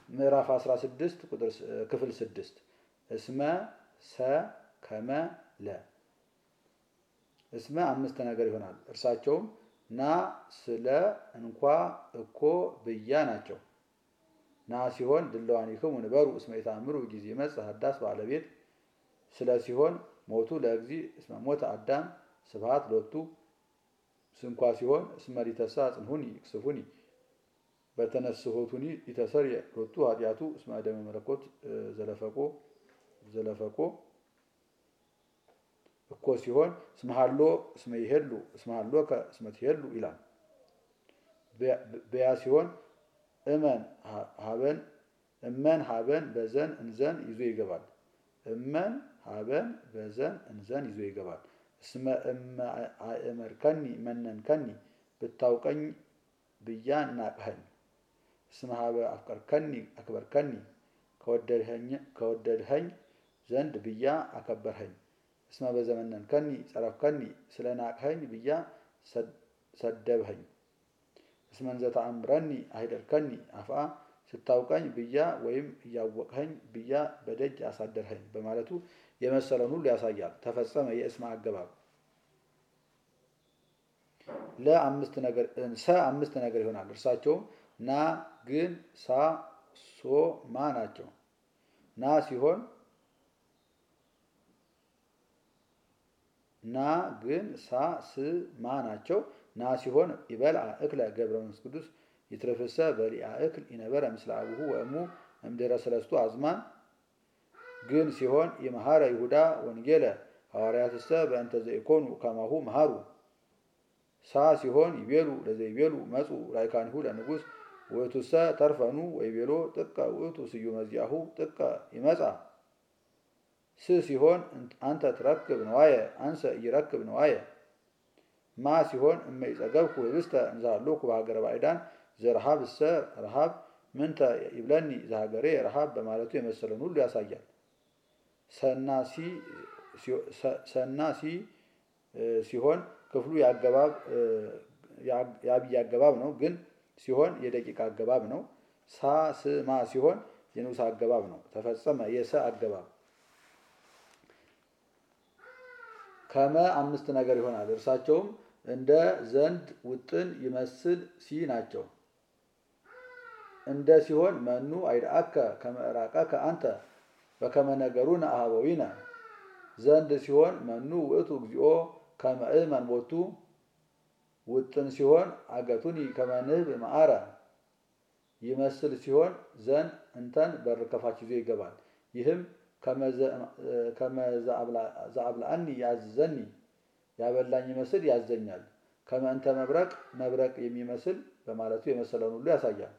ምዕራፍ 16 ቁጥር ክፍል 6 እስመ ሰ ከመ ለ እስመ አምስት ነገር ይሆናል። እርሳቸውም ና፣ ስለ፣ እንኳ፣ እኮ፣ ብያ ናቸው። ና ሲሆን ድለዋኒክሙ ንበሩ እስመ ኢታምሩ ጊዜ መጽእ ሀዳስ ባለቤት ስለ ሲሆን ሞቱ ለእግዚ እስመ ሞተ አዳም ስብሐት ሎቱ ስንኳ ሲሆን እስመ ሊተሳ ጽንሁኒ ይቅስፉኒ በተነስሆቱኒ ሊተሰርየ ሎቱ ኃጢአቱ እስመ ደመ መለኮት ዘለፈቆ ዘለፈቆ እኮ ሲሆን እስመሃሎ እስመ ይሄሉ እስመሃሎ እስመ ትሄሉ ይላል። በያ ሲሆን እመን ሀበን እመን ሀበን በዘን እንዘን ይዞ ይገባል። እመን ሀበን በዘን እንዘን ይዞ ይገባል። እስመ አእመርከኒ መነንከኒ ብታውቀኝ ብያ ናቅኸኝ። እስመ ሀበ አፍቀርከኒ አክበርከኒ ከወደድኸኝ ዘንድ ብያ አከበርኸኝ። እስመ በዘመነንከኒ ጸረፍከኒ ስለ ናቅኸኝ ብያ ሰደብኸኝ። እስመ እንዘ ተአምረኒ አይደርከኒ አፍአ ስታውቀኝ ብያ ወይም እያወቅኸኝ ብያ በደጅ አሳደርኸኝ በማለቱ የመሰለን ሁሉ ያሳያል። ተፈጸመ የእስመ አገባብ ለአምስት ነገር ሰ አምስት ነገር ይሆናል። እርሳቸውም ና፣ ግን፣ ሳ፣ ሶ፣ ማ ናቸው። ና ሲሆን ና፣ ግን፣ ሳ፣ ስ፣ ማ ናቸው። ና ሲሆን ይበልዓ እክለ ገብረ መንፈስ ቅዱስ ይትረፍሰ በሊአ እክል ይነበረ ምስለ አቡሁ ወእሙ እምድኅረ ሰለስቱ አዝማን ግን ሲሆን የመሐረ ይሁዳ ወንጌለ ሐዋርያትሰ በእንተ ዘኢኮኑ ከማሁ መሃሩ ሳ ሲሆን ይቤሉ ለዘይቤሉ መጹ ላይካኒሁ ለንጉሥ ውእቱሰ ተርፈኑ ወይቤሎ ጥቀ ውእቱ ስዩመ ዚአሁ ጥቀ ይመጻ ስ ሲሆን አንተ ትረክብ ነዋየ አንሰ ኢይረክብ ነዋየ ማ ሲሆን እመ ይጸገብኩ ህብስተ እንዛሃሎኩ በሀገረ ባዕዳን ዘረሃብ እሰ ረሃብ ምንተ ይብለኒ ዘሀገሬ ረሃብ በማለቱ የመሰለን ሁሉ ያሳያል። ሰና ሲ ሲሆን ክፍሉ የአብይ አገባብ ነው። ግን ሲሆን የደቂቃ አገባብ ነው። ሳ ስ ማ ሲሆን የንዑስ አገባብ ነው። ተፈጸመ የሰ አገባብ ከመ አምስት ነገር ይሆናል። እርሳቸውም እንደ ዘንድ ውጥን ይመስል ሲ ናቸው። እንደ ሲሆን መኑ አይድአከ ከመዕራቀከ አንተ በከመ ነገሩነ አኀበዊነ ዘንድ ሲሆን መኑ ውእቱ እግዚኦ ከመ እመን ቦቱ ውጥን ሲሆን አገቱኒ ከመ ንህብ መዓረ ይመስል ሲሆን ዘን እንተን በር ከፋች ይዞ ይገባል። ይህም ከመ ዘአብልዐኒ ያዝዘኒ ያበላኝ ይመስል ያዘኛል። ከመ እንተ መብረቅ መብረቅ የሚመስል በማለቱ የመሰለውን ሁሉ ያሳያል።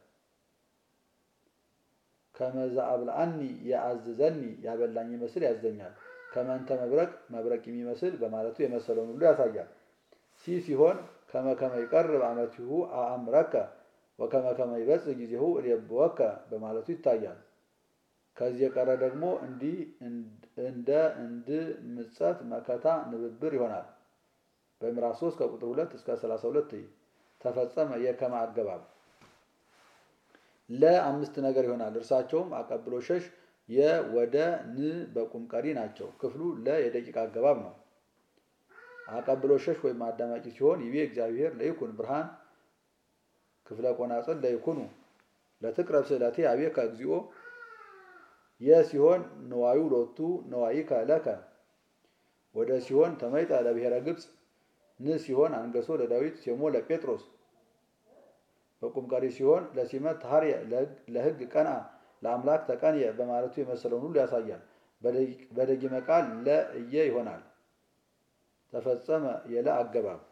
ከመ ዘአብልዐኒ የአዝዘኒ ያበላኝ ይመስል ያዘኛል። ከመ እንተ መብረቅ መብረቅ የሚመስል በማለቱ የመሰለውን ሁሉ ያሳያል። ሲ ሲሆን ከመ ከመ ይቀርብ አመቲሁ አእምረከ ወከመ ከመ ይበጽሕ ጊዜሁ እሌብወከ በማለቱ ይታያል። ከዚህ የቀረ ደግሞ እንዲህ እንደ እንድ ምጸት መከታ ንብብር ይሆናል። በምዕራፍ 3 ከቁጥር 2 እስከ 32 ተፈጸመ የከመ አገባብ ለአምስት ነገር ይሆናል። እርሳቸውም አቀብሎ ሸሽ የወደ ን በቁም ቀሪ ናቸው። ክፍሉ ለ የደቂቃ አገባብ ነው። አቀብሎ ሸሽ ወይም አዳማቂ ሲሆን ይቤ እግዚአብሔር ለይኩን ብርሃን ክፍለ ቆናጽል ለይኩኑ ለትቅረብ ስእለቴ አቤከ እግዚኦ የ ሲሆን ነዋዩ ሎቱ ነዋይከ ለከ ወደ ሲሆን ተመይጠ ለብሔረ ግብፅ ን ሲሆን አንገሶ ለዳዊት ሴሞ ለጴጥሮስ በቁም ቀሪ ሲሆን ለሲመት ታርየ ለሕግ ቀንአ ለአምላክ ተቀንየ በማለቱ የመሰለውን ሁሉ ያሳያል። በደጊመ ቃል ለእየ ይሆናል። ተፈጸመ የለ አገባብ